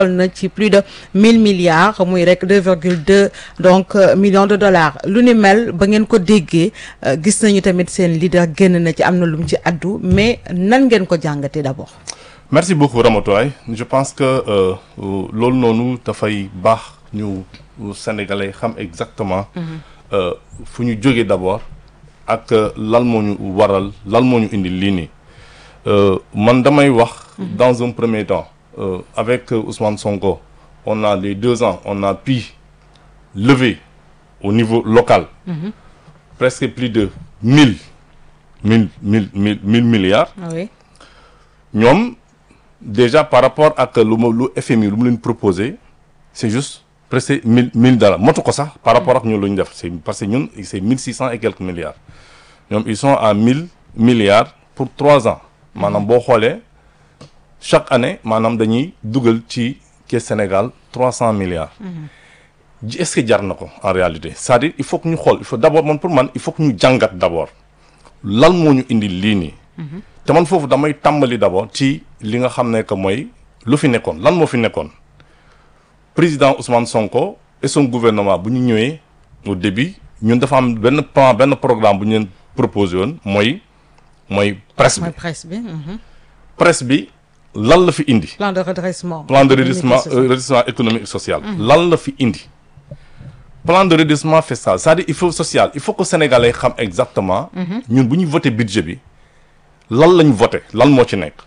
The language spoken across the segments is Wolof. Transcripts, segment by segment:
toll na ci plus de mille milliards muy rek deux virgule deux donc millions de dollars lu ni mel ba ngeen ko déggee gis nañu tamit seen leader génn na ci am na lu mu ci addu mais nan ngeen ko jàngatee d'abord. merci beaucoup Ramatoulaye je pense que loolu noonu dafay baax ñu sénégalais xam exactement. fu ñu jógee d'abord ak lan moo ñu waral lan moo ñu indi lii nii man damay wax. dans un premier temps. Euh, avec euh, Ousmane Sonko, on a les deux ans, on a pu lever au niveau local mm -hmm. presque plus de 1000, 1000, 1000, 1000, 1000 milliards. Oui. Nous, déjà par rapport à ce que le FMI nous proposé, c'est juste presque 1000, 1000 dollars. Moi, ça, par rapport à ce que nous avons fait, parce que nous, c'est 1600 et quelques milliards. Donc, ils sont à 1000 milliards pour 3 ans. Maintenant, mm -hmm. chaque année maanaam dañuy dugal ci caisse Sénégal trois cent milliards. est-ce que jar na ko en réalité c'est-à-dire il faut que ñu xool il faut d'abord man pour man il faut que ñu jàngat d'abord lan moo ñu indi lii nii. te man foofu damay tàmbali d'abord ci li nga xam ne que mooy lu fi nekkoon lan moo fi nekkoon président Ousmane Sonko et son gouvernement bu ñu ñëwee au début ñun dafa am benn plan benn programme bu ñu leen proposé woon mooy mooy presse bi. mooy presse bi. presse bi. lan la fi indi. plan de redressement. plan de redressement euh, redressement économique et social. lan la fi indi. plan de redressement fiscal c'est-à-dire il faut social il faut que sénégalais xam exactement. ñun bu ñu voté budget bi lan lañ voté lan moo ci nekk.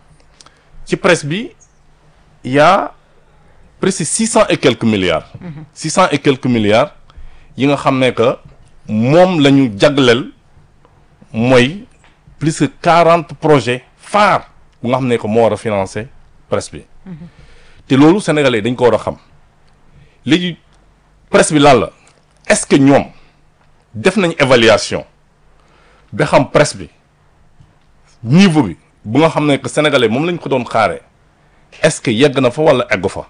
ci presse bi y a presque six cent et quelques milliards. six cent et quelques milliards yi nga xam ne que moom la ñu jagleel mooy plus que quarante projets phares. bu nga xam ne que moo war a financer presse bi te loolu sénégalais dañ ko war a xam léegi presse bi lan la est-ce que ñoom def nañ évaluation ba xam presse bi niveau bi bu nga xam ne que sénégalais moom lañ ko doon xaaree est-ce que yegg na fa walla eggu fa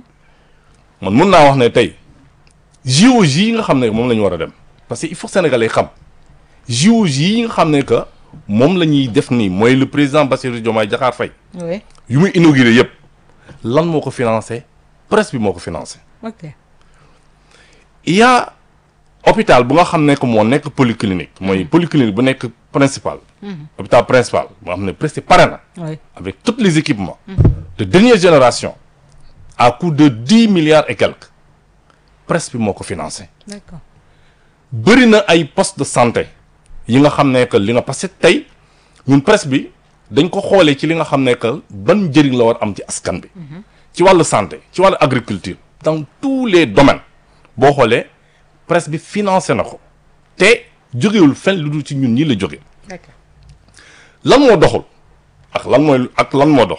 man mun naa wax ne tey JOJ yi nga xam ne moom la ñu war a dem parce que il faut sénégalais xam JOJ yi nga xam ne que moom la ñuy def nii mooy le président Bassirou Diomaye Diakhar Faye. oui yu muy inauguré yëpp lan moo ko financé presse bi moo ko financé. ok il y a hôpital bu nga xam ne que moo nekk polyclinique. mooy polyclinique bu nekk principal. hôpital principal boo xam ne presque pare na. oui avec tous les équipements. de dernière génération. à coût de dix milliards et quelques. presse bi moo ko financé. d'accord bëri na ay postes de santé. yi nga xam ne que li nga parce que tey ñun presse bi dañ ko xoolee ci li nga xam ne que ban njëriñ la war am ci askan bi. ci wàllu santé ci wàllu agriculture. dans tous les domaines boo xoolee presse bi financé na ko te jógewul fenn lu dul ci ñun ñi la jóge d'accord lan moo doxul ak lan mooy ak lan moo dox.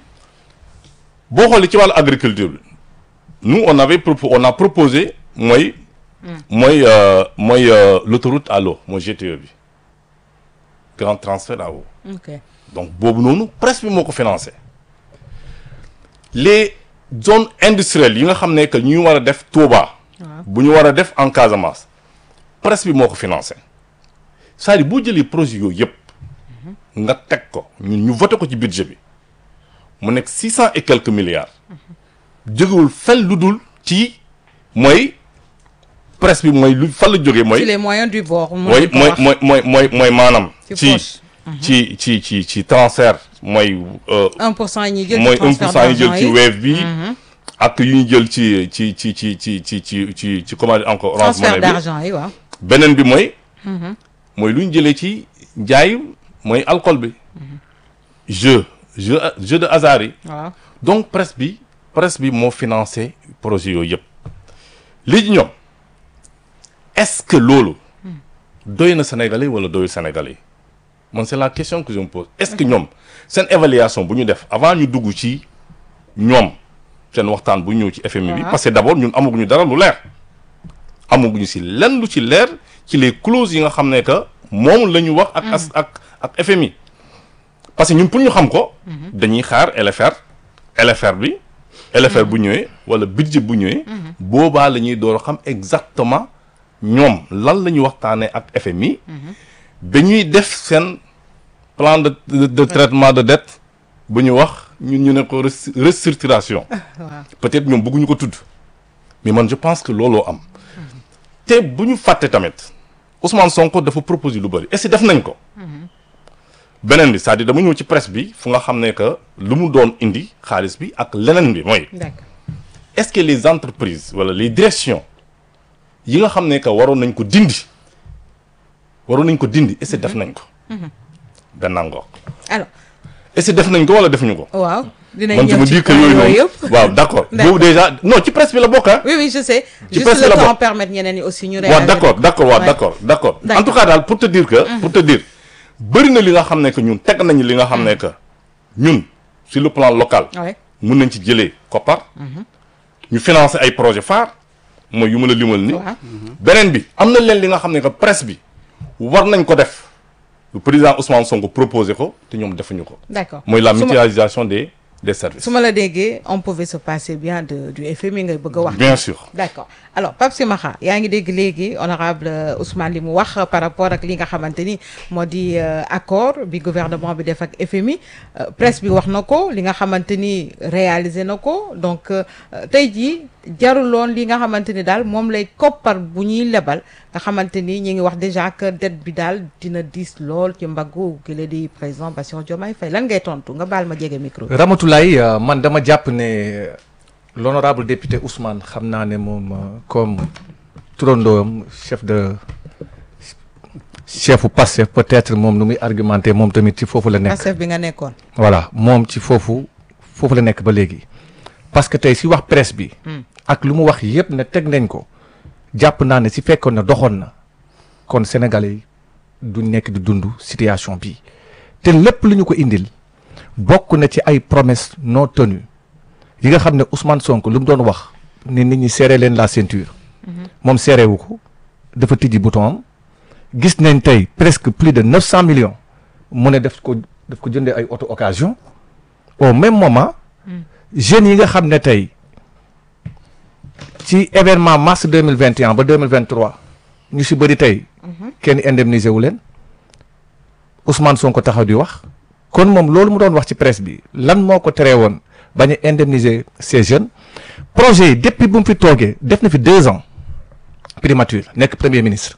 boo xoolee ci wàllu agriculture bi nous on avait propo on a proposé mooy. mooy mooy l'autoroute à l'eau mooy GTE bi grand transfert à eau ok donc boobu noonu presse bi moo ko financé les zones industrielles yi nga xam ne que ñu war a def Touba. bu ñu war a def en Casamance presse bi moo ko financé c'est-à-dire boo jëlee projet yooyu yëpp nga teg ko ñun ñu voté ko ci budget bi mu nekk six cent et quelques milliards jógewul fenn lu dul ci mooy presse bi mooy lu fan la jógee mooy ci les moyens du bord. mooy mooy mooy mooy mooy mooy maanaam Ci ci poche. ci ci ci ci transfert mooy euh, 1 pour cent yi ñuy jël mooy ci 1 transfert pour cent yi jël ci d'argent Wave bi ak yu ñu jël ci ci ci ci ci ci ci ci ci comment dire encore Orange transfert Money bi d'argent yi waaw. beneen bi mooy mooy lu ñu jëlee ci njaay mooy alcool bi jeu jeu jeu de hasard yi waaw donc presse bi presse bi moo financé projet yooyu yëpp léegi ñoom est-ce que loolu doy na Sénégalais wala doyul Sénégalais man c'est la question que je me pose est-ce que ñoom seen évaluation bu ñu def avant ñu dugg ci ñoom seen waxtaan bu ñëw ci FMI bi Waaw. parce que d'abord ñun amaguñu dara lu leer amaguñu si lenn lu ci leer ci les clauses yi nga xam ne que moom la ñu wax ak as ak ak FMI parce que ñun pour ñu xam ko dañuy xaar LFR LFR bi LFR bu ñëwee wala budget bu ñëwee boobaa la ñuy door a xam exactement ñoom lan la ñuy waxtaanee ak FMI ba ñuy def seen plan de de, de traitement de dette bu ñu wax ñun ñu ne ko res- restructuration waaw peut-être ñoom bëgguñu ko tudd mais man je pense que looloo am te bu ñu fàtte tamit Ousmane Sonko dafa proposer lu bëri est-ce que def nañ ko beneen bi c'est-à-dire dama ñëw ci presse bi fu nga xam ne que lu mu doon indi xaalis bi ak leneen bi mooy d'accord est-ce que les entreprises wala les directions yi nga xam ne que waroon nañ ko dindi waroon nañ ko dindi est-ce que def nañ ko benn ngoog alors est-ce que def nañ ko wala defuñu ko waaw dinañ man je ñëw me ci dis que point yooyu yooyu noonu yëpp waaw d'accord D'accord. boobu déjà non ci presse bi la bokk ah oui oui je sais Ci juste presse le la temps bokk. permettre ñeneen ñi aussi ñu waaw réagir d'accord d'accord waaw Ouais. d'accord d'accord en D'accord. tout cas daal pour te dire que pour te dire bëri na li nga xam ne que ñun teg nañu li nga xam ne que ñun sur le plan local ouais mun nañ ci jëlee koppar ñu financer ay projet phare mooy yu mën a limal ni waaw beneen bi am na leen li nga xam ne que presse bi war nañ ko def le président Ousmane Sonko proposé ko te ñoom defuñu ko d'accord mooy la Su ma- mutualisation des des services su ma la déggee on pouvait se passer bien de du FMI ngay bëgg a wax bien sûr d'accord alors Pape Simakha yaa ngi dégg léegi honorable euh, Ousmane li mu wax euh, par rapport ak li nga xamante ni moo di euh, accord bi gouvernement bi def ak FMI euh, presse bi wax na ko li nga xamante ni réalisé na ko donc euh, tey jii jaruloon li nga xamante ni daal moom lay koppar bu ñuy lebal nga xamante ni ñi ngi wax déjà que dette bi daal dina diis lool ci mbaggu ki la di président Bassirou Diomaye Faye lan ngay tontu nga baal ma jege micro bi. Ramatoulaye euh, man dama jàpp ne l'honorable député Ousmane xam naa ne moom euh, comme turandoom chef de chefu Pastef peut-être moom nu muy argumenté moom tamit ci foofu la nekk Pastef bi nga nekkoon. voilà moom ci foofu foofu la nekk ba léegi parce que tey si wax presse bi ak lu mu wax yëpp ne teg nañ ko jàpp naa ne si fekkoon na doxoon na kon Sénégalais yi du nekk di dund situation bi te lépp lu ñu ko indil bokk na ci ay promesses non tenues yi nga xam ne Ousmane Sonko lu mu doon wax ne nit ñi serré leen la ceinture moom serré wu ko dafa tijji bouton am gis nañ tey presque plus de neuf cent millions mu ne def ko daf ko jëndee ay auto occasion au même moment jeunes yi nga xam ne tey ci événement mars deux mille vingt et un ba deux mille vingt trois ñu si bëri tey kenn indemnisé wu leen Ousmane Sonko taxaw di wax kon moom loolu mu doon wax ci presse bi lan moo ko teree woon bañ a indemniser ces jeunes projet yi depuis bu mu fi toogee def na fi deux ans primature nekk premier ministre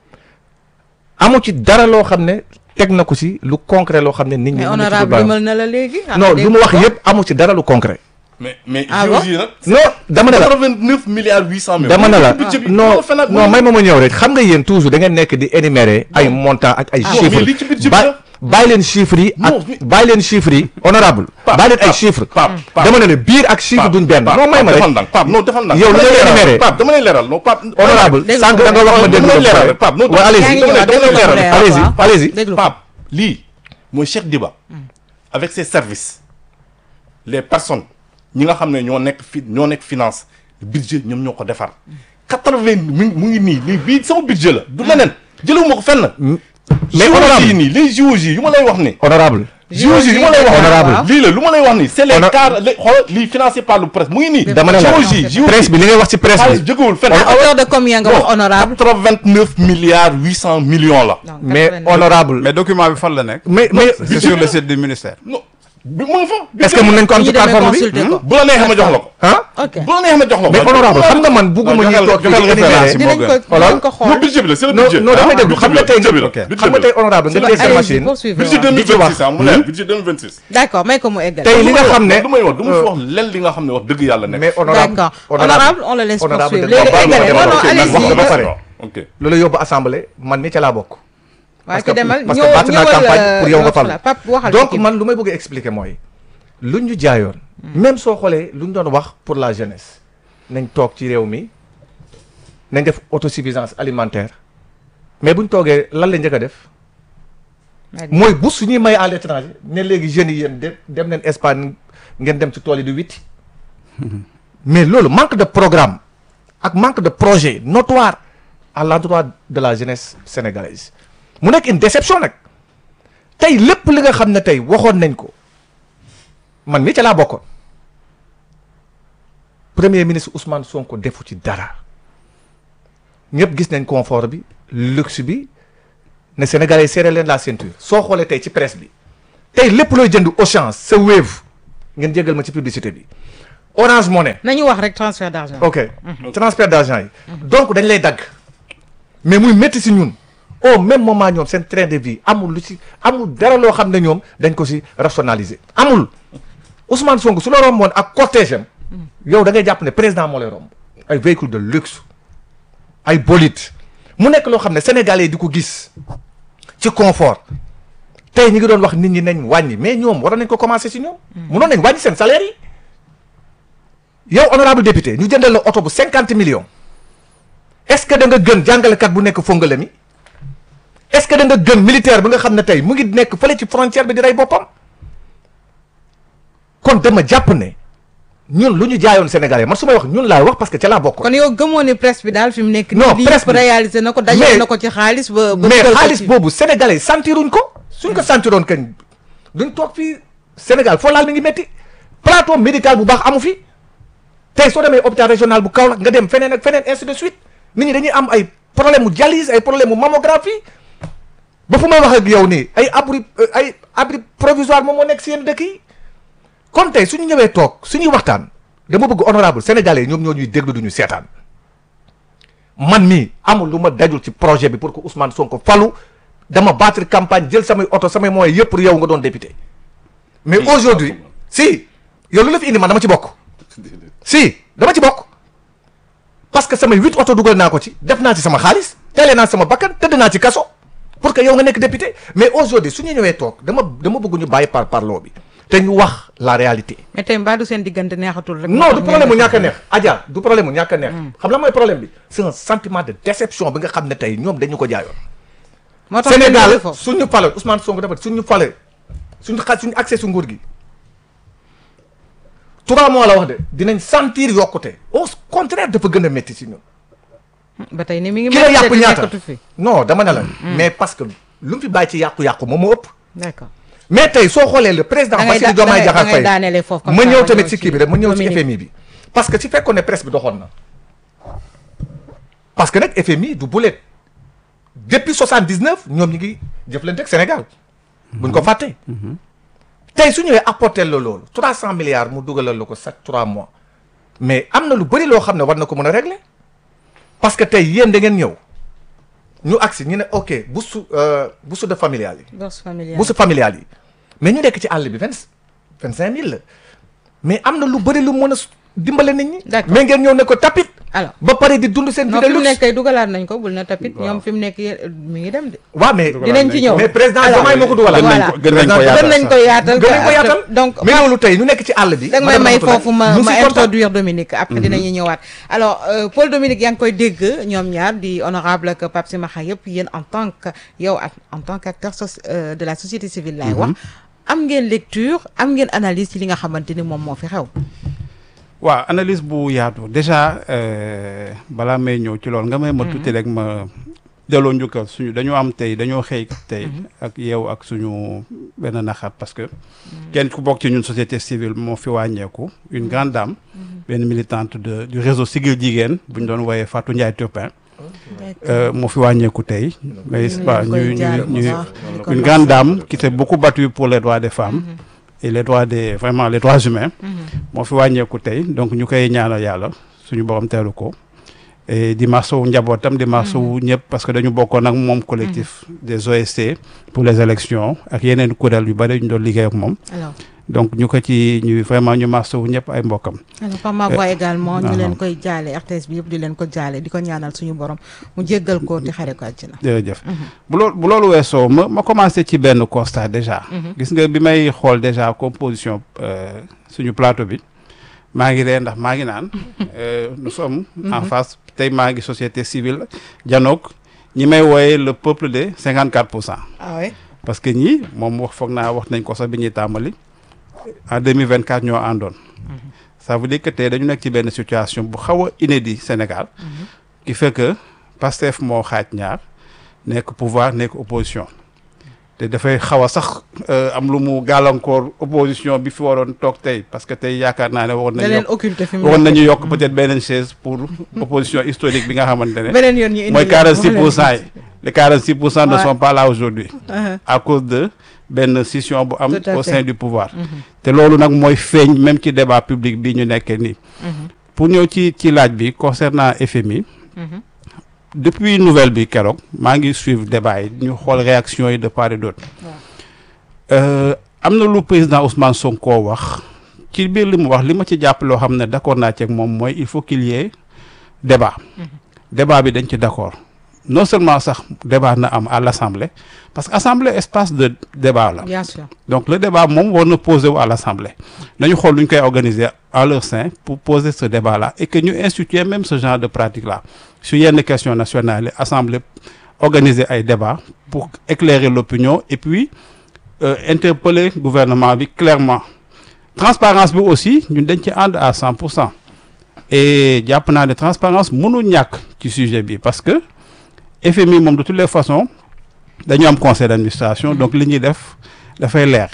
amu ci dara loo xam ne teg na ko si lu concret loo xam ne nit ñi. mais mën na ci honorable baax. limal na la léegi. non lu mu wax yëpp amu ci dara lu concret. mais mais Ah bon géologie nag non dama ne la 89 milliards 800 millions dama ne la budget bi non moo fenal- non may ma ma ñëw rek xam nga yéen toujours da ngeen nekk di énumérer ay montants ak ay non, chiffres mais li ci budget bi ba la. bàyyi leen chiffres yi Non, ak mais- bàyyi leen chiffres yi honorable Pape, bàyyi leen ay Pape, chiffres Pape, Pape. dama ne la biir ak chiffre duñ benn non may ma defal rek ndànk Pape non defal ndànk Yow dama li lay nga leeral, énuméré. Pape dama lay leeral non Pape honorable déglu sànq ko. da nga wax ma dégg dama lay nga leeral Pape non Ouais, allez-y. yaa ngi dama lay ñëwaat, dama lay déglu ko leeral leeral, allez-y waaw. allez-y déglu ko. Pape lii mooy Cheikh Diba avec ses services les personnes ñi nga xam ne ñoo nekk fi ñoo nekk finance budget ñoom ñoo ko defar quatre-vingt mu ngi mu ngi nii lii bii sama budget la du leneen jëlewuma ko fenn mais géologie honorable nii les géologies yu ma lay wax ni honorable géologie yu ma lay wax Honorable. lii la lu ma lay wax ni c'est les Honor- car les xoolal lii financé par le presse mu ngi nii dama ne la géologie géologie presse bi li ngay wax ci presse xaalis bi jógewul fenn à hauteur de combien nga wax honorable quatre-vingt-neuf milliards huit cent millions la Donc, mais 89. honorable mais document bi fan la nekk. mais mais c'est sur le site du ministère. non bi mu ngi fa est-ce que mën nañ ko am bu ñu ci demee plateforme bi consulter ko. bu la neexee ma jox la ko ah ok bu la neexee ma jox la ko mais honorable xam nga man bugguma waaw, ñuy joxel- toog fii joxel di référence énumérer yi. dinañ ko Xoolal. dinañ ko non xool budget bi la c'est le non budget non damay déglu xam nga tey budget bi la ok. xam nga tey honorable nga jël sa allez-y machine poursuivez budget waaw. 2026 ah mu leer budget 2026 d'accord may ko mu eggal tey li nga xam ne du may wax du ma fi wax len li nga xam ne wax dëgg yàlla nekk mais honorable d'accord honorable on le laisse honorable poursuivre dañ léegi ko baal ma eggale non demal non ok, man wax allez-y nga ba pare. ok loolu yóbbu assemblée man mi ca laa bokk waa parce que ci demal parce que ñëwal baat naa ñëwal campagne pour yow nga euh, fal la Pape waxal donc ci man lu may bëgg a expliquer mooy lu ñu jaayoon même soo xoolee lu ñu doon wax pour la jeunesse nañ toog ci réew mi nañ def autosuffisance alimentaire mais bu ñu toogee lan la njëkk a def mooy bu su ñuy may à l'étranger ne léegi jeunes yi yéen de dem leen Espagne ngeen dem ci tool yi di witti mais loolu manque de programme ak manque de projet notoire à l'endroit de la jeunesse sénégalaise mu nekk une déception nag tey lépp li nga xam ne tey waxoon nañ ko man mi ca laa bokkoon premier ministre Ousmane Sonko defu ci dara ñëpp gis nañ confort bi luxe bi ne Sénégalais serré leen la ceinture soo xoolee tey ci presse bi tey lépp looy jënd Auchan sa Wave ngeen jégal ma ci publicité bi Orange Money nañu wax rek transfert d'argent. ok transfert d'argent yi donc dañ lay dagg mais muy métti si ñun au même moment ñoom seen train de vie amul lu si amul dara loo xam ne ñoom dañ ko si rationaliser amul Ousmane Sonko su la romboon ak cortège am yow da ngay jàpp ne président moo lay romb ay véhicule de luxe ay bolide mu nekk loo xam ne sénégalais yi di ko gis ci confort tey ñi ngi doon wax nit ñi nañ wàññi mais ñoom waroon nañ ko commencé si ñoom munoon nañ wàññi seen salaire yi yow honorable député ñu jëndal la oto bu cinquante millions est-ce que da nga gën jàngalekat bu nekk fongale mi est-ce que da nga gën militaire bi nga xam ne tey mu ngi nekk fële ci frontière bi di rey boppam kon dama jàpp ne ñun lu ñu jaayoon Sénégalais man su may wax ñun laay wax parce que ca laa bokk. kon yow gëmoo ne presse bi daal fi mu nekk. Non, nii presse yëpp bi- réalisé na ko mais- dajale na ko ci xaalis ba. ba mais dugal ko xaalis ci- boobu sénégalais sentiruñ ko suñ ko sentiroon kañ duñ toog fii Sénégal foo laal mi ngi métti plateau médical bu baax amu fi tey soo demee hôpital régional bu Kaolack nga dem feneen ak feneen ainsi de suite nit ñi dañuy am ay problème mu dialyse ay problème mu mammographie ba fu may wax ak yow nii ay abri ay abri provisoire moom moo nekk si yenn dëkk yi kon tey suñu ñëwee toog suñuy waxtaan dama bëgg honorable sénégalais yi ñoom ñoo ñuy déglu duñu seetaan man mii amul lu ma dajul ci projet bi pour que Ousmane Sonko falu dama battre campagne jël samay oto samay moyens yëpp pour yow nga doon député mais Oui, aujourd'hui absolument. si yow lu la fi indi man dama ci bokk si dama ci bokk parce que samay huit oto dugal naa ko ci def naa ci sama xaalis teelee naa sama bakkan tëdd naa ci kaso pour que yow nga nekk député mais aujourd'hui su ñu ñëwee toog dama dama bëgg ñu bàyyi par parloo bi te ñu wax la réalité mais tey mbaa du seen diggante neexatul rek. non du problème mu ñàkk a neex Adja du problème mu ñàkk a neex xam la mooy problème bi c'est un sentiment de déception bi nga xam ne tey ñoom dañu ko jaayoon moo tax ngeen Sénégal jóge foofu. suñu fale Ousmane Sonko dafa suñu fale suñu xa suñu accès su nguur gi trois mois la wax de dinañ sentir yokkute au contraire dafa gën a métti si ñun ba tey ni mi ngi. ki la métti yàpp te ñaata nekkatu fi. non dama ne la mais parce que lu mu fi bàyyi ci yàqu-yàqu moom moo ëpp d'accord mais tey soo xoolee le président da ngay Bassirou da Diomaye ngay da Diakhar ngay Faye daanelee foofu. comme ma ça ñëw ma tamit si kii bi rek ma ñëw ci Dominique. FMI bi parce que si fekkoon ne presse bi doxoon na parce que nag FMI du bulet depuis 79 ñoom ñi ngi jëflante ak Sénégal buñ ko fàttee tey su ñëwee apporter la loolu 300 milliards mu dugalal la ko chaque 3 mois mais am na lu bëri loo xam ne war na ko mën a régler parce que tey yéen da ngeen ñëw ñu agsi ñu ne ok bourse euh, bourse de familiale yi bourse familiale. bourse familiale yi mais ñu nekk ci àll bi vingt vingt cinq mille la mais am na lu bëri lu mën a s- dimbale nit ñi. D'accord. mais ngeen ñëw ne ko tapit. alors ba pare di dund seen non vie fi de mu nekk luxe. kay dugalaat nañ ko bul na tapit ñoom fi mu nekk yéen mi ngi dem de. waaw mais dinañ ci ñëw. mais président Alors, Diomaye moo ko dugalal. gën nañ voilà. ko gën nañ ko Président- yaatal gën nañ sax. ko yaatal. gën nañ ko yaatal donc mais loolu tey ñu nekk ci àll bi. da nga may madame may Ramatoulaye, foofu ma ñu ma si kontaan. introduire Dominique après dinañu ñëwaat alors euh, Paul Dominique yaa ngi koy dégg ñoom ñaar di honorable ak Pape Simakha yëpp yéen en tant que yow ak en tant qu'acteur soci- euh, de la société civile laay wax am ngeen lecture am ngeen analyse ci li nga xamante ni moom moo fi xew waaw analyse bu yaatu déjà euh, balaa may ñëw ci loolu nga may ma tuuti rek ma delloo njukkal suñu dañoo am tey dañoo xëy tey ak yow ak suñu benn naxar parce que kenn ku bokk ci ñun société civile moo fi wàññeeku une grande dame benn militante de du réseau Siggil Jigéen bu ñu doon wooyee Fatou Ndiaye Turpin euh, moo fi wàññeeku tey mais ñu waaw leen koy ñu jaale ñu bu ñu baax, di ko une masawu. grande dame qui s'est beaucoup battue pour les droits des femmes et les droits des vraiment les droits humains moo fi wàññeeku tey donc ñu koy ñaanal yàlla suñu borom teelu ko et di masawu njabootam di masawu ñëpp parce que dañu bokkoon ak moom collectif des OSC pour les élections ak yeneen kuréel yu bëri ñu doon liggéey ak moom alors donc ñu ko ci ñu vraiment ñu masawu ñëpp ay mbokkam alors Pape Maguette également ñu non, leen non. koy jaale RTS bi yëpp di leen ko jaale di ko ñaanal suñu borom mu jéggal ko te xare ko àjjana jërëjëf bu loolu bu loolu weesoo ma ma commencé ci benn constat déjà gis nga bi may xool déjà composition euh, suñu plateau bi maa ngi ree ndax maa ngi naan euh, nous sommes en face tey maa ngi société civile janoog ñi may wooye le peuple de 54 pour cent ah oui parce que ñii moom wax foog naa wax nañ ko sax bi ñuy tàmbali en 2024 ñoo àndoon ça veut dire que tey dañu nekk ci benn situation bu xaw a inédit Sénégal qui fait que Pastef moo xaaj ñaar nekk pouvoir nekk opposition te dafay xaw a sax euh, am lu mu gàllankoor opposition bi fi waroon toog tey parce que tey yaakaar naa ne waroon da nañu leen yokk occulter fi mu waroon nekk. nañu yokk peut-être beneen chaise pour opposition historique bi nga xamante ne beneen yoon ñu indi mooy leen, 46 wax pour leen. cent yi les 46 pour cent ne Ouais. sont pas là aujourd'hui Uh-huh. à cause de benn scission bu am Tout à au fait. sein du pouvoir te loolu nag mooy feeñ même ci débat public bi ñu nekkee nii pour ñëw ci ci laaj bi concernant FMI depuis nouvelle bi keroog maa ngi suivre débat yi ñu xool réaction yi de part et d'autre Euh, am na lu président Ousmane Sonko wax ci biir li mu wax li ma ci jàpp loo xam ne d'accord naa ci ak moom mooy il faut qu'il y ait débat débat bi dañ ci d'accord non seulement sax débat na am à l'Assemblée parce que Assemblée espace de débat la bien sûr donc le débat moom war na poser wu à l'Assemblée nañu xool lu ñu koy organiser en leur sein pour poser ce débat là et que ñu instituer même ce genre de pratique là sur yenn questions nationales yi Assemblée organiser ay débat pour éclairer l'opinion et puis euh, interpeller gouvernement bi clairement transparence bi aussi ñun dañ ci ànd à 100 pour cent et jàpp naa ne transparence mënul ñàkk ci sujet bi parce que FMI moom de toutes les façons dañu am conseil d'administration donc li ñuy def dafay leer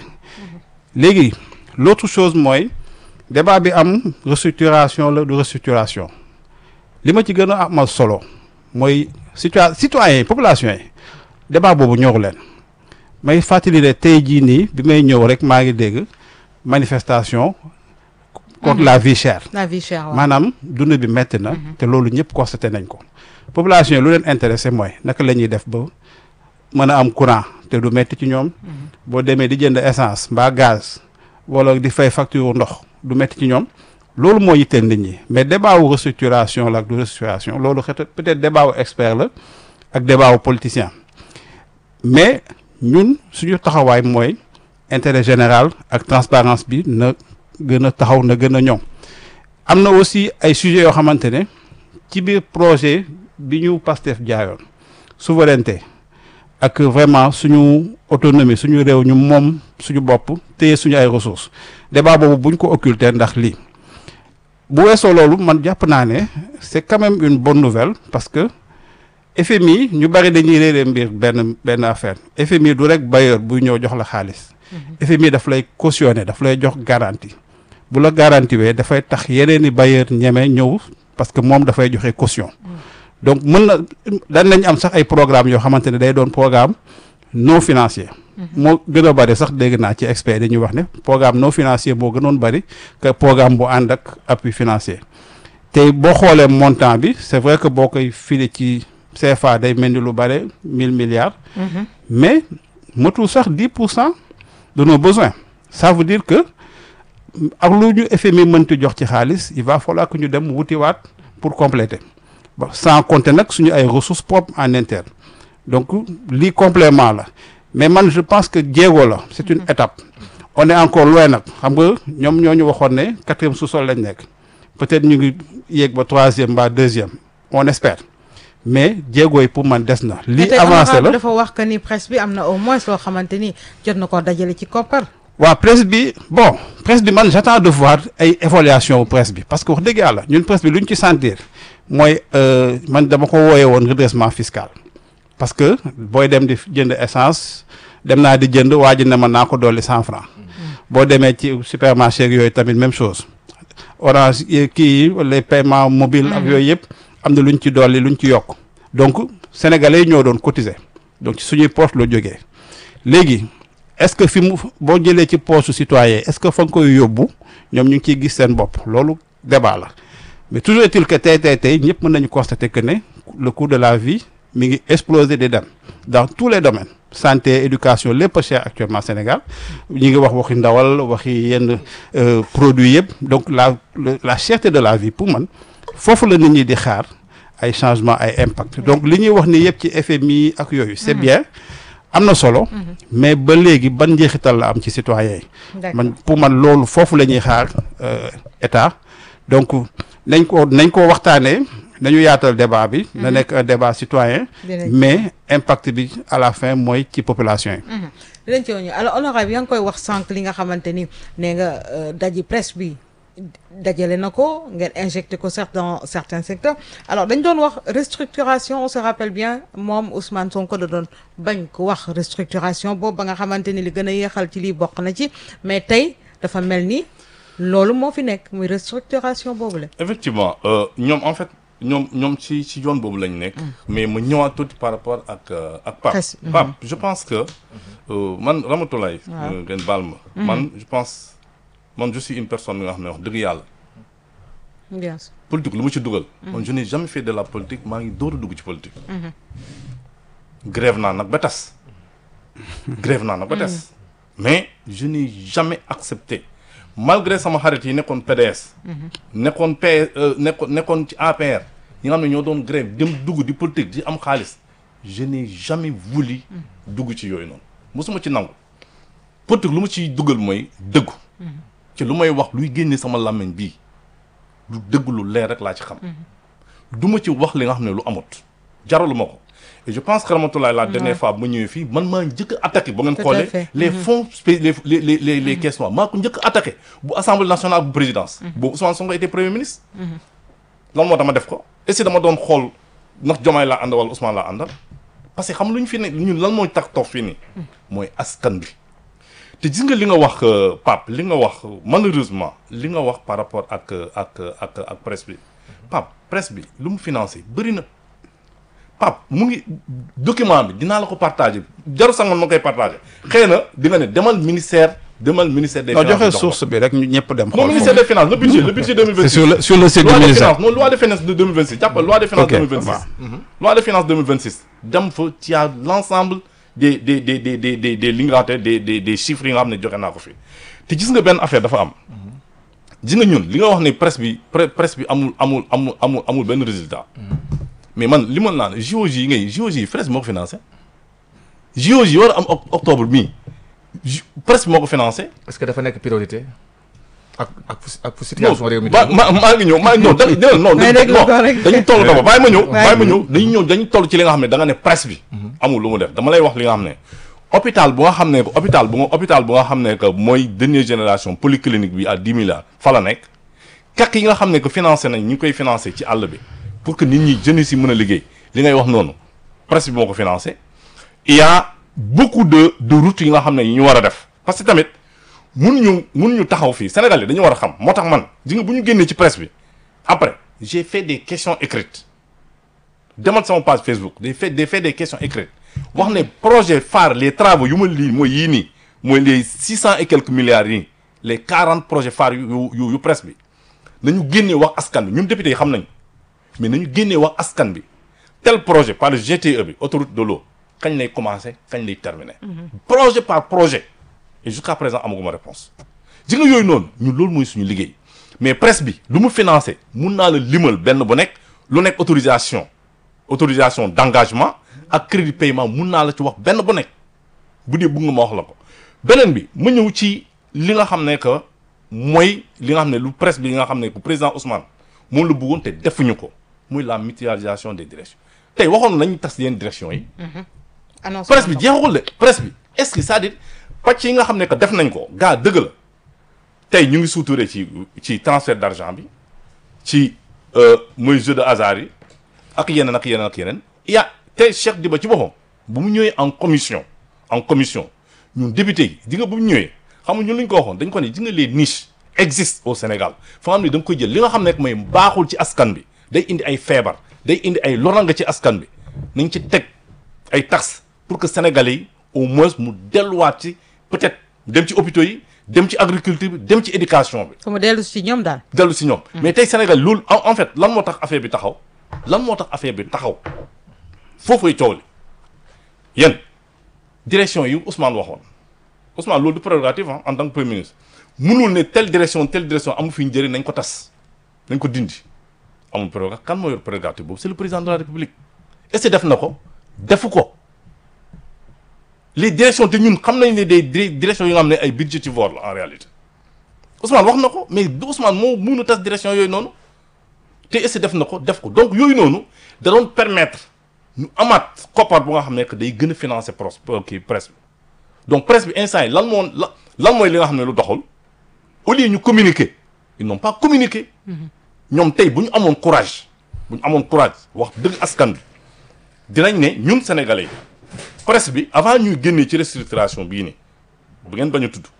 léegi l'autre chose mooy débat bi am restructuration la du restructuration li ma ci gën a amal solo mooy situa citoyens yi population yi débat boobu ñoru leen may fàttali ne tey jii nii bi may ñëw rek maa ngi dégg manifestation contre la vie chère la vie chère waaw. maanaam dund bi metti na te loolu ñëpp constaté nañ ko population yi lu leen intéressé mooy naka la ñuy def ba mën a am courant te du metti ci ñoom boo demee di jënd essence mbaa gaz wala di fay facture ndox du metti ci ñoom loolu moo yitteel nit ñi mais débat wu restructuration la ak du restructuration loolu xëy peut-être débat wu expert la ak débat wu politicien mais ñun suñu taxawaay mooy intérêt général ak transparence bi na gën a taxaw na gën a ñoŋ am na aussi ay sujets yoo xamante ne ci biir projet bi ñu Pastef jaayoon souveraineté ak vraiment suñu autonomie suñu réew ñu moom suñu bopp téye suñu ay ressources débat boobu buñ ko occulter ndax lii bu weesoo loolu man jàpp naa ne c'est quand même une bonne nouvelle parce que FMI ñu bari dañuy réeree mbir benn benn affaire FMI du rek bailleur buy ñëw jox la xaalis FMI daf lay cautionner daf lay jox garantie bu la garantie wee dafay tax yeneen i bailleur ñeme ñëw parce que moom dafay joxe caution donc mën na daan nañ am sax ay programme yoo xamante ne day doon programme non financier moo gën a bari sax dégg naa ci expert dañuy wax ne programme non financier moo gënoon bari que programme bu ànd ak appui financier tey boo xoolee montant bi c'est vrai que boo koy file ci CFA day mel ni lu bare mille milliards mais matul sax dix pour cent de nos besoins ça veut dire que ak lu ñu FMI mënti jox ci xaalis il va falloir que ñu dem wutiwaat pour compléter ba sans compter nag suñu ay ressources propres en interne donc lii complément la mais man je pense que jéego la c'est une étape on est encore loin nag xam nga ñoom ñoo ñu waxoon ne quatrième sous-sol lañ nekk peut-être ñu ngi yéeg ba troisième ba deuxième on espère mais jéego yi pour man des na. Mais lii tey avancé honorable la dafa wax que ni presse bi am na au moins loo xamante ni jot na ko dajale ci koppar. waa presse bi bon presse bi man j'attends de voir ay évaluation presse bi parce que wax dëgg yàlla ñun presse bi lu ñu ci sentir mooy euh, man dama ko wooyee woon redressement fiscal parce que booy dem di jënd essence dem naa di jënd waa ji ne ma naa ko dolli cent francs boo demee ci supermarché ak yooyu tamit même chose orange yi- kii yi les paiements mobiles ak yooyu yëpp am na lu ñu ci dolli lu ñu ci yokk donc sénégalais yi ñoo doon cotiser donc ci suñuy poche la jógee léegi est-ce que fi mu boo jëlee ci poche citoyen est-ce que fa nga koy yóbbu ñoom ñu ngi ciy gis seen bopp loolu débat la mais toujours est-il que tey tey tey ñëpp mën nañu constater que ne le coût de la vie mi ngi exploser di dem dans tous les domaines santé éducation lépp a cher actuellement Sénégal ñi ngi wax waxi ndawal waxi yenn euh, produits yëpp donc la le- la cherté de la vie pour man foofu la nit ñi di xaar ay changement ay impact donc li ñuy wax ni yëpp ci FMI ak yooyu c'est bien am na solo mais ba léegi ban njeexital la am ci citoyens yi D'accord. man pour man loolu foofu la ñuy xaar euh, état donc nañ ko nañ ko waxtaanee nañu yaatal débat bi na nekk un débat citoyen Dinañ- mais impact bi à la fin mooy ci population yi dinañ ci ñëw alors honorable yaa ngi koy wax sànq li nga xamante ni nee nga euh, daji presse bi dajale na ko ngeen injecté ko certes dans certains secteurs alors dañ doon wax restructuration on se rappelle bien moom Ousmane Sonko da doon bañ ko wax restructuration boobu ba nga xamante ni li gën a yéexal ci lii bokk na ci mais tey dafa mel ni loolu moo fi nekk muy restructuration boobu la effectivement euh, ñoom en fait ñoom ñoom ci ci yoon boobu lañ nekk. mais ma ñëwaat tuuti par rapport ak euh, ak Pape. Presse, mhm. Pape je pense que euh, man Ramatoulaye. Waaw. euh, ngeen baal ma. man je pense man je suis une personne bi nga xam ne wax dëgg yàlla. bien sûr politique lu mu ci dugal. man je n'ai jamais fait de la politique maa ngi door a dugg ci politique. grève naa nag ba tas. grève naa nag ba tas. mais je n'ai jamais accepté malgré sama xarit yi nekkoon PDS. nekkoon P euh, nekkoon nekkoon ci APR. ñi nga xam ne ñoo doon grève dem dugg di politique di am xaalis je n'ai jamais voulu dugg ci yooyu noonu mosuma ci nangu politique lu ma ciy dugal mooy dëggu. ci lu may wax luy génne sama làmmiñ bii. lu dëgg lu leer rek laa ci xam du ma ci wax li nga xam ne lu amut jaralu ma ko et je pense que Ramatoulaye la dernière fois bu ma ñëwee fii man maa njëkk a attaqué ba ngeen Tout à xoolee fait. les fonds spé les les les les les caisses noires maa ko njëkk a attaqué bu assemblée nationale bu présidence boobu Ousmane Sonko était premier ministre lan moo tax ma def ko et si dama doon xool ndax Diomaye laa àndal wala Ousmane laa àndal parce que xam lu ñu fi ne ñun lan mooy tax toog fii nii mooy askan bi te gis nga li nga wax euh, Pape li nga wax euh, malheureusement li nga wax par rapport ak euh, ak euh, ak ak presse bi Pape presse bi lu mu financé bëri na Pape mu ngi document bi dinaa la ko partagé jaru sangoon ma koy partagé xëy na di nga ne demal ministère demal ministère des non finances joxe jox ko. source bi rek ñu ñëpp dem non xool ministère des finances le budget le budget 2026 c'est sur le sur le site du loi de ministère finances non loi de finances de 2026 jàppal loi de finances Ok, 2026 waaw. loi de finances 2026 dem fa ci a l'ensemble des des des des des des des li nga xamante des des des chiffres yi nga xam ne joxe naa ko fi te gis nga benn affaire dafa am gis nga ñun li nga wax ne presse bi pre- presse bi amul amul amul amul amul benn résultat mais man li ma naan JOJ yi ngay JOJ yi presse bi moo ko financé JOJ yi war a am oc- octobre bii J- presse bi moo ko financé est-ce que dafa nekk priorité ak ak fu ak fu non situation réew mi ba ma maa ngi ñëw maa ngi ñëw da da non May déglu non ko rek. dañu toll dama bàyyi ma ñëw Waaye- bàyyi ma ñëw dañu ñëw dañu toll ci li nga xam ne da nga ne presse bi amul lu mu def dama lay wax li nga xam ne hôpital bu nga xam ne que hôpital bu nga hôpital bu nga xam ne que mooy dernière génération polyclinique bi à dix milliards fa la nekk kak yi nga xam ne que financé nañ ñu ngi koy financé ci àll bi pour que nit ñi jeunes si mën a liggéey li ngay wax noonu presse bi moo ko financé il y a beaucoup de de routes yi nga xam ne yi ñu war a def parce que tamit mënuñu mënuñu taxaw fii Sénégal yi dañu war a xam moo tax man ji nga bu ñu génnee ci presse bi après j'ai fait des questions écrites demal sama page Facebook des fait des fait des questions écrites wax ne projet phare les travaux yu ma lii mooy yii nii mooy les six cent et quelques milliards yi les quarante projets phares yu yu yu yu presse bi nañu génnee wax askan bi ñun député yi xam nañ mais nañu génnee wax askan bi tel projet par le GTE bi autoroute de l'eau kañ lay commencer kañ lay terminer projet par projet et jusqu'à présent amaguma réponse ji nga yooyu noonu ñun loolu mooy suñu liggéey mais presse bi lu mu financé mun naa la limal benn bu nekk lu nekk autorisation autorisation d'engagement ak crédit paiement mun naa la ci wax benn bu nekk bu dee bëgg nga ma wax la ko beneen bi ma ñëw ci li nga xam ne que mooy li nga xam ne lu presse bi nga xam ne que président Ousmane moom la bëggoon te defuñu ko muy la mutualisation des directions tey waxoon nañu tas yenn direction yi annonce presse bi jeexagul de presse bi est-ce que c'est-à-dire pàcc yi nga xam ne que def nañ ko gaa dëgg la tey ñu ngi suuturee ci ci transfert d'argent bi ci mooy jeu de hasard yi ak yeneen ak yeneen ak yeneen il y a tey Cheikh Diba ci boppam bu mu ñëwee en commission en commission ñun député yi di nga bu mu ñëwee xam nga ñun lu ñu ko waxoon dañ ko ne di nga les niches existent au Sénégal fa nga xam ne da nga koy jël li nga xam ne mooy baaxul ci askan bi day indi ay feebar day indi ay loranga ci askan bi nañ ci teg ay taxes pour que sénégalais yi au moins mu delluwaat ci peut-être dem ci hôpitaux yi dem ci agriculture bi dem ci éducation bi fu mu dellu si ñoom daal dellu si ñoom mais tey Sénégal loolu en en fait lan moo tax affaire bi taxaw lan moo tax affaire bi taxaw foofay coow li yéen direction yi Ousmane waxoon Ousmane loolu du prérogative ah en tant que premier ministre mënul ne telle direction telle direction amu fi njëriñ nañ ko tas nañ ko dindi amul prérogative kan moo yor prérogative boobu c'est le président de la république est-ce que def na ko defu ko les directions te ñun xam nañ ne des di- directions yi nga xam ne ay budgétivores la en réalité Ousmane wax na ko mais du Ousmane moo mënu tas direction yooyu noonu te est-ce que def na ko def ko donc yooyu noonu da doon permettre ñu amaat koppar bu nga xam ne que day gën a financer pros kii presse bi donc presse bi instant yi lan moo la lan mooy li nga xam ne lu doxul au lieu ñu communiquer ils n'ont pas communiqué ñoom tey bu ñu amoon courage bu ñu amoon courage wax dëgg askan bi dinañ ne ñun sénégalais yi presse bi avant ñuy génnee ci restructuration bii nii bu ngeen bañ a tudd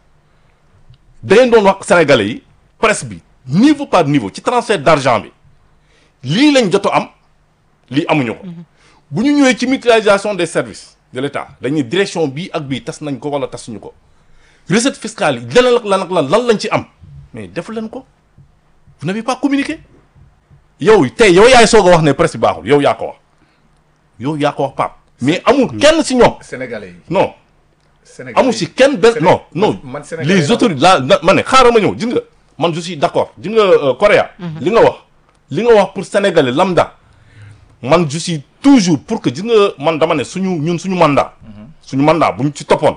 da ngeen doon wax sénégalais yi presse bi niveau par niveau ci transfert d'argent bi lii lañ jot a am lii amuñu ko bu ñu ñëwee ci mutualisation des services de l'État dañuy direction bii ak bii tas nañ ko wala tasuñu ko recette fiscale yi leneen ak lan ak lan lan lañ ci am mais defu leen ko vous n'avez pas communiqué yow tey yow yaay soog a wax ne presse bi baaxul yow yaa ko wax yow yaa ko wax Pape mais amul kenn si ñoom sénégalais yi non sénégalais amul si kenn benn non non man sénégalais les la autorités la na- ma ne xaaral ma ñëw gis nga man je suis d'accord gis nga euh, Corée li nga wax li nga wax pour sénégalais lambda man je suis toujours pour que gis nga man dama ne suñu ñun suñu mandat suñu mandat bu ñu ci toppoon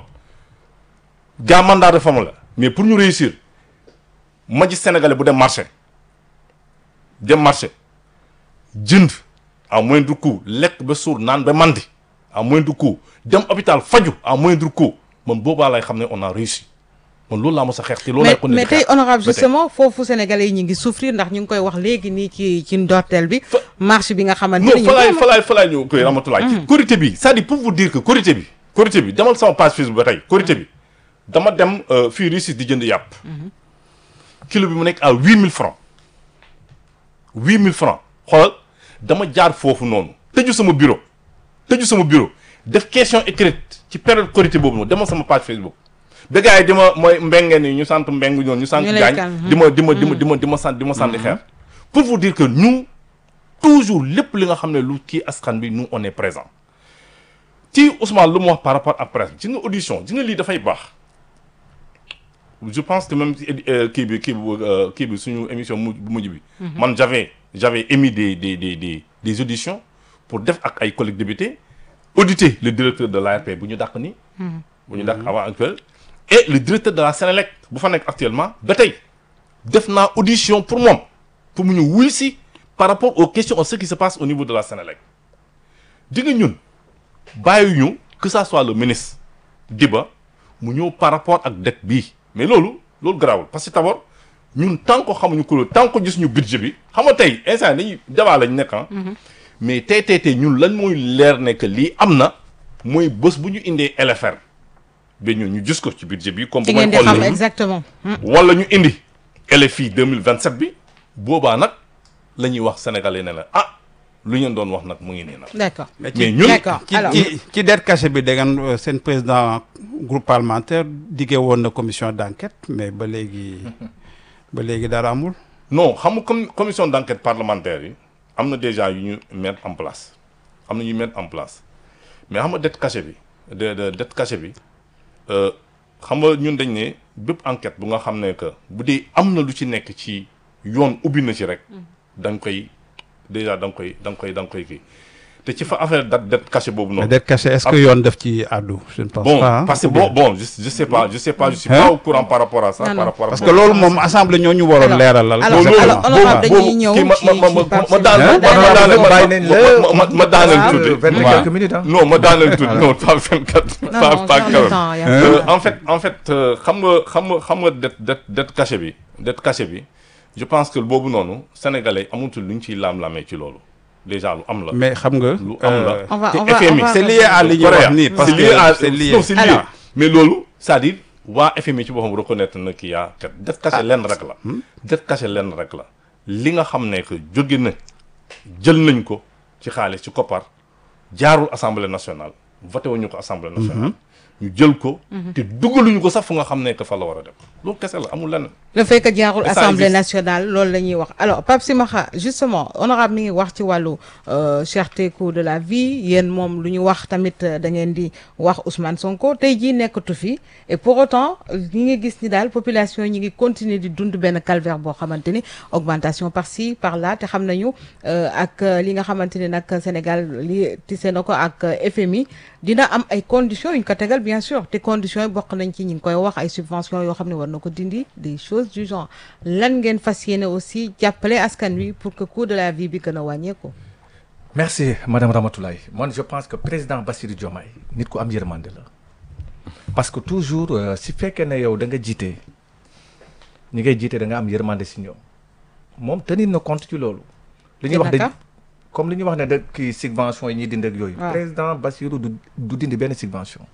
gaa mandat de réforme la mais pour ñu réussir ma gis sénégalais bu dem marché dem marché jënd à moindre coût lekk ba suur naan ba mandi à moindre coût dem hôpital faju à moindre coût man boobaa lay xam ne on a réussi man loolu laa mos a xeex te loolu mais laay continuer mais di tey xeex. honorable ba tey. justement foofu sénégalais yi ñu ngi souffrir ndax ñu ngi koy wax léegi nii ci ci ndorteel bi Fa- marche bi nga xamante non ni ñu fa laay ngi fa laay fa laay ñëw koy ramatulaay ci korité bi c'est-à-dire pour vous dire que korité bi korité bi demal sama page Facebook ba tey korité bi dama dem euh, fii Russie di jënd yàpp kilo bi mu nekk à huit mille francs huit mille francs xoolal dama jaar foofu noonu tëju sama bureau tëju sama bureau def question écrite ci période korité boobu noonu demal sama page Facebook ba gars yi di ma mooy mbengeen yi ñu sant mbeng ñoon ñu sant Ñu lay gaañ calme. di ma di ma di ma di ma di ma sant di ma sànni xeer pour vous dire que nous toujours lépp li nga xam ne lu kii askan bi nous on est présent ci Ousmane lu mu wax par rapport ak presse ci nga audition ci nga lii dafay baax je pense que même ci édi- euh, kii bi kii bi euh, kii bi suñu émission mu bu mujj bi man j'avais j'avais émis des des des des des auditions pour def ak ay collègues députés auditer le directeur de l'ARP bu ñu dàq ni bu ñu dàq avant actuel et le directeur de la Sénélec bu fa nekk actuellement ba tey def naa audition pour moom pour mu ñu wuy si par rapport aux questions à ce qui se passe au niveau de la Sénélec di nga ñun bàyyi ñu que ça soit le ministre Diba mu ñëw par rapport ak dette bii mais loolu loolu garaawul parce que d'abord ñun tant que xamuñu ko tant que gis ñu budget bi xam nga tey instant dañuy débat lañ nekk ah mais tey tey tey ñun lan mooy leer ne que lii am na mooy bés bu ñu indee LFR ba ñun ñu gis ko ci budget bi comme ci bu may ngeen di xool xam nii. exactement Hmm. wala ñu indi LFI 2027 bi boobaa nag la ñuy wax sénégalais ne la ah lu ngeen doon wax nag mu ngi nii nag d'accord mais ñun d'accord ci alors ci ci dette cachée bi da ngeen euh, seen président groupe parlementaire diggee woon na commission d'enquête mais ba léegi ba léegi dara amul. non xam nga comme commission d'enquête parlementaire yi am na déjà yu ñu mettre en place am na ñu mettre en place mais xam nga dette cachée bi de de dette cachée bi euh, xam nga ñun dañ ne bépp enquête bu nga xam ne que bu dee am na lu ci nekk ci yoon ubbi na ci rek da nga koy déjà da nga koy da nga koy da nga koy kii te ci fa affaire dette dette cachée boobu mais noonu. dette cachée est-ce que yoon def ci àddu je ne pense bon pas. hein, parce que ou bien- bon bon je je sais pas je sais pas je suis Hein? pas au courant par rapport à ça. Non, par non. rapport à parce bon. que loolu moom assemblée ñoo ñu waroon Alors, leeralal. alors, loolu alors, honorable boobu dañuy ñëw kii ma ci- ma ma ci ma Pape ma daaneel Sima. ma Daaneel daaneel ma bàyyi nañ la. ma ma ma daaneel Waaw. tuuti. vingt et waaw. quelques minutes ah. non ma daaneel tuuti non pas 24. non pas non pas sur le 40. temps, y a Euh, pas- en fait en fait euh, xam nga xam nga xam nga dette dette dette cachée bi dette cachée bi je pense que boobu noonu sénégalais amatul lu ñu ciy laam-laamee ci loolu déjà lu am la. mais xam nga. lu am la. euh, On va- te on va- FMI on va- c'est lié à li ñuy wax nii parce c'est que lié à c'est lié. non c'est lié Alors. mais loolu c'est-à-dire waa FMI ci boppam reconnaître na kii yaa kat dette cachée lenn rek la dette cachée lenn rek la li nga xam ne que jóge na jël nañ ko ci xaalis ci koppar jaarul assemblée nationale voté wuñu ko assemblée nationale ñu jël ko te dugaluñu ko sax fu nga xam ne que fa la war a dem loolu kese la amul lenn le fait que jaarul Mais ça assemblée existe. nationale loolu la ñuy wax alors Pape Simakha justement honorable mi ngi wax ci wàllu euh, cherté coût de la vie yéen moom lu ñu wax tamit euh, da ngeen di wax Ousmane Sonko tey jii nekkatu fi et pour autant ñi ngi gis ni daal population ñi ngi continuer di dund benn calvaire boo xamante ni augmentation par ci par là te xam nañu euh, ak euh, li nga xamante ni nag Sénégal li tise na ko ak euh, FMI dina am ay conditions yu ñu ko tegal bien sûr te conditions yi bokk nañ ci ñi ngi koy wax ay subventions yoo xam ne war na ko dindi des choses du genre lan ngeen fas yéene aussi jàppale askan wi pour que coût de la vie bi gën a wàññeeku. merci madame Ramatoulaye man je pense que président Bassirou Diomaye nit ku am yërmande la parce que toujours euh, si fekkee ne yow da nga jiite ñi ngay jiite da nga am yërmande si ñoom moom tenir na compte ci loolu. li ñuy wax de naka? comme li ñuy wax ne da kii subvention yi ñuy dindi ak yooyu. waaw. président Bassirou du du dindi benn subvention.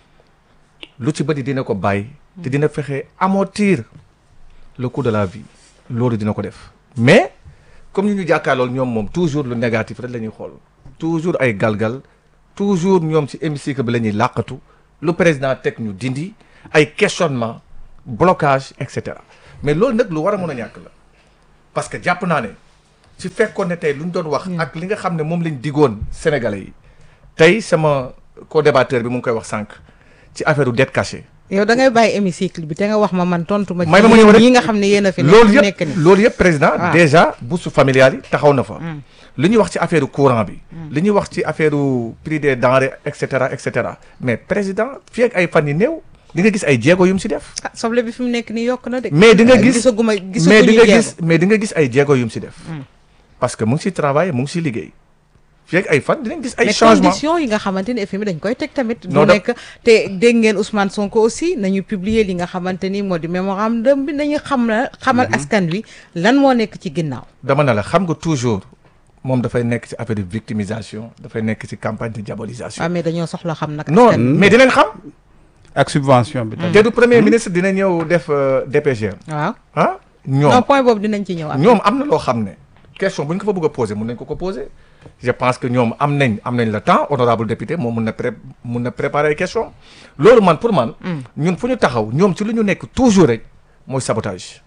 lu ci bëri dina ko bàyyi. te dina fexe amortir le coût de la vie loolu dina ko def mais comme ñu ñu jàkkaarlool ñoom moom toujours lu négatif rek la ñuy xool toujours ay galgal toujours ñoom ci hémicycle bi la ñuy làqatu lu président teg ñu dindi ay questionnement blocage et cetera mais loolu nag lu war a mën a ñàkk la parce que jàpp naa ne ci fekkoon ne tey lu ñu doon wax ak li nga xam ne moom lañ digoon sénégalais yi tey sama co-débatteur bi mu ngi koy wax sànq ci affaire u dette cachée yow da ngay bàyyi hémicycle bi te nga wax ma man tontu ma. may ma ma ñëw rek ñi nga xam ne yéen a fi loolu nekk yëpp ni loolu yëpp président Ah. déjà bourse familiale yi taxaw na fa li ñuy wax ci affaire courant bi li ñuy wax ci affaire prix des denrées et cetera et cetera mais président fii ak ay fan yi néew di nga gis ay jéego yu mu si def ah soble bi fi mu nekk nii yokk na de. mais di nga Ah, gis gisaguma mais di gisaguñu nga jéego. gis mais di nga gis ay jéego yu mu si def parce que mu ngi si travail mu ngi si liggéey fii ak ay fan dinañ gis ay mais changement conditions yi nga xamante ni FMI dañ koy teg tamit. Non, du da- nekk te dégg ngeen Ousmane Sonko aussi nañu publier li nga xamante ni moo di mémorandum bi nañu xam la xamal askan wi lan moo nekk ci ginnaaw. dama ne la xam nga toujours moom dafay nekk ci affaire de victimisation dafay nekk ci campagne de diabolisation waaw mais dañoo soxla xam nag. non askan wi. mais dinañ xam ak subvention bi tamit. te du premier ministre dina ñëw def euh, DPG waaw ah non ñoom point boobu dinañ ci ñëw. après. ñoom am na loo xam ne question bu ñu ko fa bëgg a poser mun nañ ko ko poser je pense que ñoom am nañ am nañ le temps honorable député moom mun na pré mun na préparer ay question loolu man pour man ñun fu ñu taxaw ñoom ci lu ñu nekk toujours rek mooy sabotage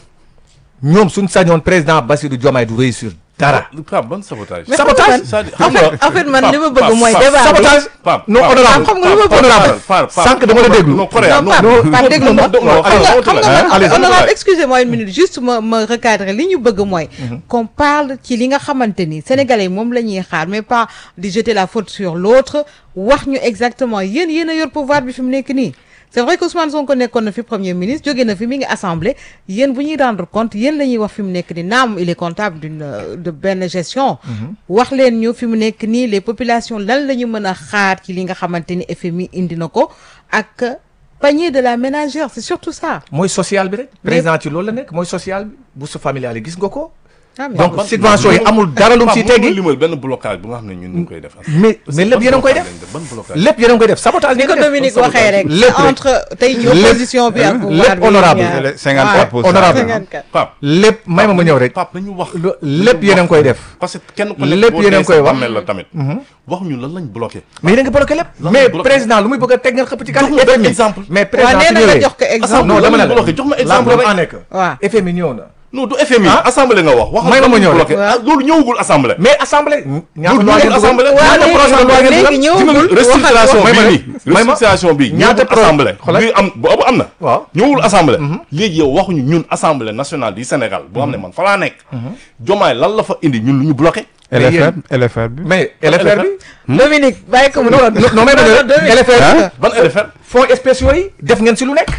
ñoom suñ sañoon président Bassirou Diomaye du réussir dara Pape ban sabotage. Mais sabotage. c'est-à-dire en xam nga fait en fait man li ma Pape, bëgg mooy Pape, débat bi. sabotage Pape, non Pape, honorable xam nga lu ma bëgg honorable Pape, Pape, sànq dama la déglu non Correa non Pape non Pape déglu ma non, non, xam nga allez, xam nga allez, man allez, honorable allez. excusez-moi une minute juste ma ma recadrer li ñu bëgg mooy qu'on parle ci li nga xamante ni sénégalais yi moom la ñuy xaar mais pas di jeter la faute sur l'autre wax ñu exactement yéen yéen a yor pouvoir bi fi mu nekk nii c'est vrai que Ousmane Sonko nekkoon na fi premier ministre jóge na fi mi ngi assemblée yéen bu ñuy rendre compte yéen la ñuy wax fi mu nekk nii naam il est comptable d'une euh, de benn gestion wax leen ñu fi mu nekk nii les populations lan la ñu mën a xaar ci li nga xamante ni FMI indi na ko ak panier de la ménagère c'est surtout ça mooy social bi rek président ci loolu la nekk mooy social bi bourse familiale yi gis nga ko ah mais donc ban- subvention yi ban- amul dara lu mu Pape, ciy mën nga teggi limal benn blocage bu nga xam ne ñun ñu ngi koy def. mais mais lépp yéen a ngi koy def ban blocage. lépp yéen a ngi koy def sabotage ni ko ngeen def. Dominique waxee rek lépp rek. entre tey ñu Lépp- opposition bi ak pouvoir lépp bi honorable. ñaar. Le 54 pour cent. honorable. 54. Pape lépp may ma ma ñëw rek Pape nañu wax. lo- lépp yéen a ngi koy def parce que kenn ku Lépp nekk boo yéen a dee ngi koy sa wax. bàmmeel la tamit. wax ñu lan lañ bloqué. mais yéen a ngi bloqué lépp Lan mais lañ bloqué? président lu muy bëgg a teg ngeen xëpp ci Jox kanam ma benn FMI exemple. mais waaw président nee su na nga ñëwee jox ko exemple non dama ne la bloqué jox ma exemple la rek. en nekk waaw FMI ñëw na non du FMI. Ah. assemblée nga wax. wax May ma ma ñëw rek. bloqué Waaw. ah loolu ñëwagul assemblée. mais assemblée ñaata Loolu loi ngeen ngeen assemblée. dugal waaw ñaata projet de loi ngeen léegi dugal ñëwagul restructuration may ma bii rek. nii may ma restructuration bii ñaata ñëwul pro- assemblée xoolal. bii am boobu am na waaw ñëwul assemblée léegi yow waxuñu ñun assemblée nationale du Sénégal boo xam ne man fa laa nekk jomaay lan la fa indi ñun lu ñu bloqué Mais LFR yéen- LFR bi. mais LFR bi Dominique bàyyi ko mu non non non may ma ñëw rek LFR bi ban LFR fonds spéciaux yi def ngeen si lu nekk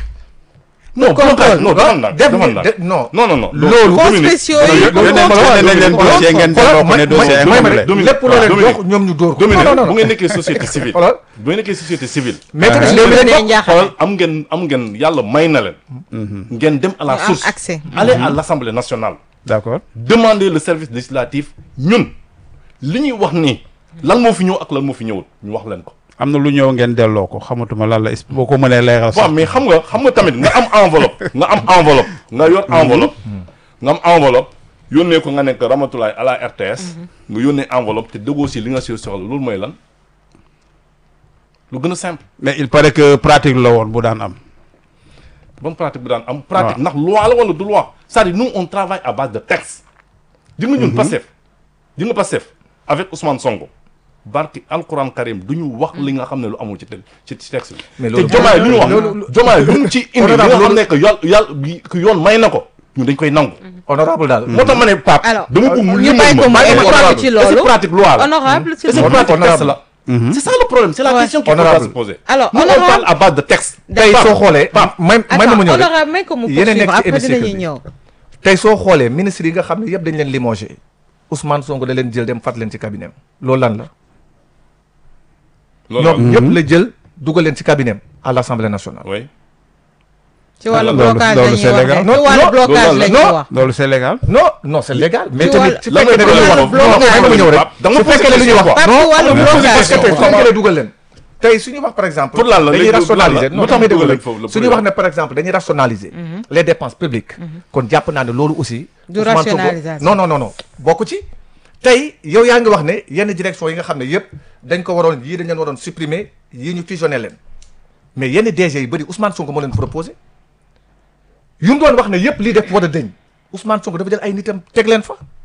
non blocage non ah, defal naa def defal ngeen- naa de- non. non non non Loolu- Fonds Dominique, spéciaux yi Dominique, loolu yónnee moo ma tax- yónnee leen loolu dossier ngeen delloo ko ne dossier may ma incomplet. rek Dominique, lépp loo leen Dominique. jox ñoom ñu dóor ko Dominique non non bu non ngeen nekkee société civile xoolal bu ngeen nekkee société civile mais tamit Ah. léegi Dominique leen day jox njaaxal. xoolal am ngeen am ngeen yàlla may na leen ngeen dem à la Ñu am source accès. allez à l'Assemblée nationale D'accord. demander le service législatif ñun li ñuy wax nii lan moo fi ñëw ak lan moo fi ñëwul ñu wax leen ko am na lu ñëw ngeen delloo ko xamatuma lan la boo ko mënee leeral waaw sax. mais xam nga xam nga tamit nga am enveloppe nga am enveloppe nga yor enveloppe nga am enveloppe yónnee ko nga nekk Ramatulaay à la RTS nga yónnee enveloppe te dëggoo si li nga si soxla loolu mooy lan lu gën a simple mais il paraît que pratique la woon bu daan am. bonne pratique bi daan am pratique ndax loi la wala du loi c'est-à-dire nous on travaille à base de texte di nga ñun Pastef di nga Pastef avec Ousmane Sonko barki alquran karim du ñu wax li nga xam ne lu amul ci te ci ci texte bi Mais te loolu- jomaay lu ñu wax loolu- jomaay lu mu ci indi li nga Honorable, xam ne que yàlla yàlla que yoon may na ko ñun dañ koy nangu honorable daal moo tax ma ne Pape Alors, dama bëgg mu ñu limal bàyyi ko mu ma expliquer honorable. ci Et c'est loolu. pratique loi la honorable et s'il c'est vous plaît. pratique texte Honorable. la c'est ça le problème c'est la Ouais. question qu'il faut Honorable. se poser Alors, nous on honorable. parle à base de texte tey Pape, soo xoolee Pape. may may ma Attends, ma ñëw rek honorable may ko mu Yéen a nekk poursuivre ci après hémicycle dinañu bi. ñëw tey soo xoolee ministre yi nga xam ne yëpp dañ leen limogé Ousmane Sonko da leen jël dem fat leen ci cabinet am loolu lan la loolu ñoom ñëpp la jël dugal leen ci cabinet am à l'Assemblée nationale oui ci wàllu loolu- blocage la loolu ñuy c'est wax légal. rek Non, ci wàllu non, blocage loolu la la- ñuy non. wax loolu c'est légal. non non c'est légal mais Ci tamit wàllu- su lan fekkee mooy ne lu ñuy wax problème non may ma ma ñëw rek Pape, da nga su posé fekkee ne lu ñuy wax question, Pape, ci wàllu non blocage. parce que tey su fekkee ne dugal leen tey suñu wax par exemple Pour lan la dañuy léegi rationaliser lan la? non lu tax tax may dugal déglu leen foofu la suñuy pour wax ne par exemple dañuy rationaliser les dépenses publiques kon jàpp naa ne loolu aussi Du Ousmane Sonko- rationalisation. non non non non bokk ci tey yow yaa ngi wax ne yenn direction yi nga xam ne yëpp dañ ko waroon yii dañ leen waroon supprimer yii ñu fusionné leen mais yenn DG yi bëri Ousmane Sonko moo leen proposé yu mu doon wax ne yëpp lii def war a dëñ Ousmane Sonko dafa jël ay nitam teg leen fa